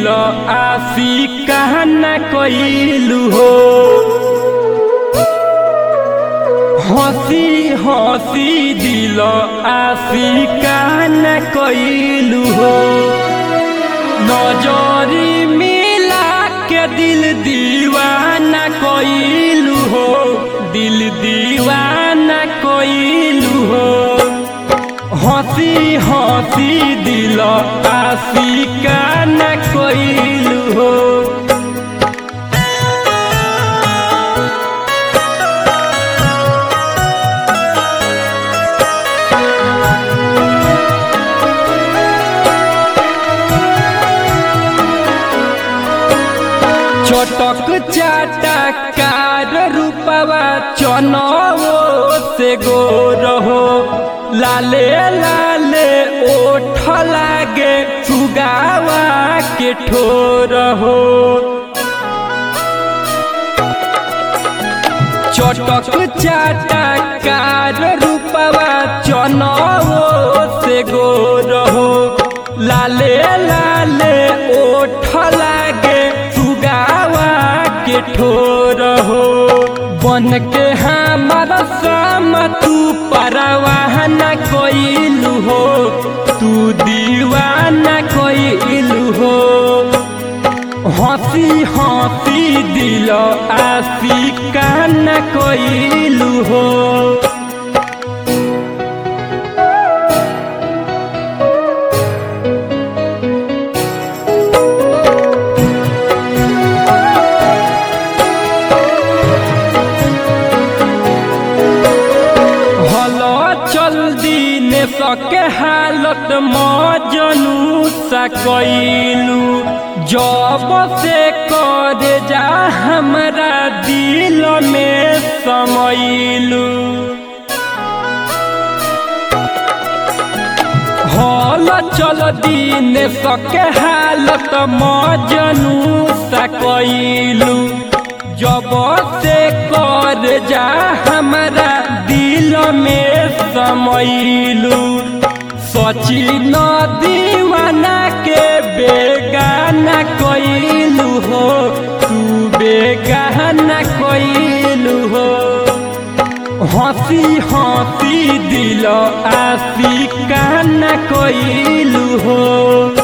दिल आसी कहना कइलू हो हंसी हंसी दिल आसी कहना कइलू हो नजरी मिला के दिल दीवाना कइलू हो दिल दीवाना कइलू हो हंसी हंसी दिल आशिका न कइलू हो चटक चाटकार रूपवा चनवो से गोर हो लाले लाले ओठ लागे सुगावा के ठोर हो चटक चाटकार रूपवा चनवो से गोर हो लाले लाले ओठ लागे सुगावा के ठोर हो बन के हमारा साम तू परवाह न कोइलू हो तू दीवाना कोइलू हो हंसी हंसी दिल आशिका न कोइलू हो हलो चल दिन सके हालत मजनू सकैलू जब से कर जा हमरा दिल में समैलू हल चल दिन सके हालत मजनू सकैलू जब से कर जा हमरा दिल में समैलू सची न दीवाना के बेगाना कइलू हो तू बेगाना कइलू हो हंसी हंसी दिल आशिका न कइलू हो